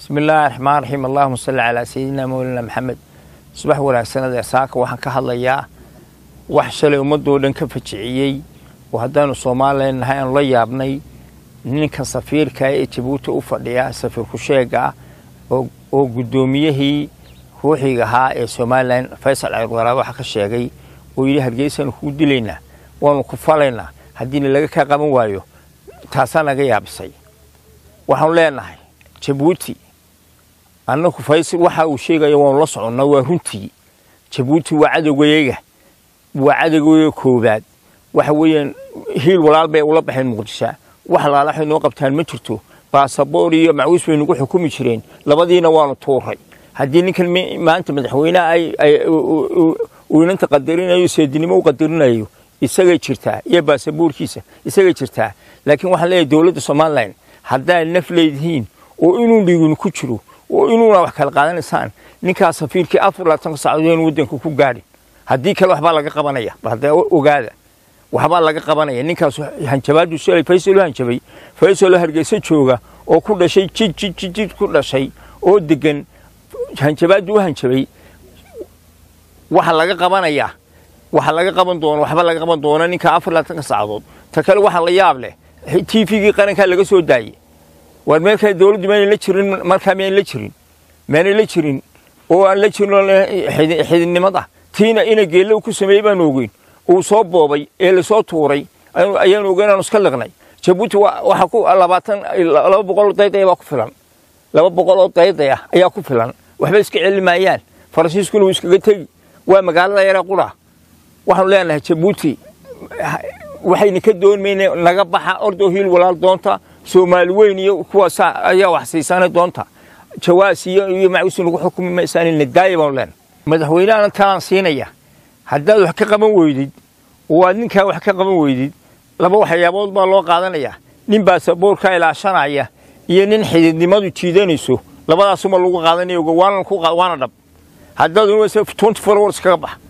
bismi illaahi raxmaan raxiim allahuma salli calaa sayidina mawlana maxamed subax wanaagsanada saaka waxaan ka hadlayaa wax shalay ummadoo dhan ka fajiciyey oo haddaanu soomaalilan nahay aanu la yaabnay ninka safiirka ee jabuuti u fadhiya safiir kusheega ah oo guddoomiyihii ruuxiga ahaa ee somalilan faysal ceyrwaraab waxa ka sheegay oo yidhi hargeysaanu kugu dilaynaa waanu ku falaynaa haddiina laga kaa qaban waayo taasaa naga yaabisay waxaanu leenahay jabuuti annaku faysal waxa uu sheegaya waanu la soconnaa waa runtii jabuuti waa cadowgayaga waa cadowgayaga koowaad waxa weeyaan hiil walaal bay ula baxeen muqdisho wax laala waxay noo qabtaan ma jirto baasaboor iyo macwiis bay nagu xukumi jireen labadiina waanu tuuray haddii ninkan maanta madaxweyneha uu inanta qadarinayo seedinimo u qadarinayo isagay jirtaa iyo baasaboorkiisa isagay jirtaa laakiin waxaan leeyahay dowladda somalilan haddaad naf leedihiin oo inuu dhiigin ku jiro oo inuuna wax kala qaadanaysaan ninkaas safiirkii afar labaatanka saacadood in waddanka ku gaadhin haddii kale waxbaa laga qabanaya hadda ogaada waxbaa laga qabanaya ninkaas hanjabaadu shalay faysal u hanjabay faysal oo hargeysa jooga oo ku dhashay jid jid jid jid ku dhashay oo degan hanjabaadu u hanjabay waxa laga qabanayaa waxa laga qaban doono waxba laga qaban doono ninka afar labaatanka saacadood ta kale waxa la yaab leh t v-gii qarankaa laga soo daayey waar meelkaa dowladdu maanay la jirin markaa miyayn la jirin maanay la jirin oo aan la jirin xididnimada tiina ina geelle ku sameeyey baanu ogeyn uu soo boobay ee lasoo tuuray ayaanu ogeyn aanu iska liqnay jabuuti waxa ku labaatan laba boqol oo dayday baa ku filan laba boqol oo dayday ah ayaa ku filan waxba iska celi maayaan faransiiskuna wuu iskaga tegi waa magaalada yare qura waxaanu leenahay jabuuti waxayna ka doonmayna naga baxa ordoo hiil walaal doonta soomaali weyn iyo kuwaas ayaa wax siisaanay doonta jawaas iyo iyo macwiisi nagu xukumi maysaan daaya baanu leenahay madaxweynehana talaan siinaya haddaad wax ka qaban weydid oo aad ninkaa wax ka qaban weydid laba waxyaabood baa loo qaadanayaa nin baasaboorka ilaashanaya iyo nin xididnimadu jiidanayso labadaasuma lagu qaadanaya waana dhab haddaad twenty four hours kaga baxa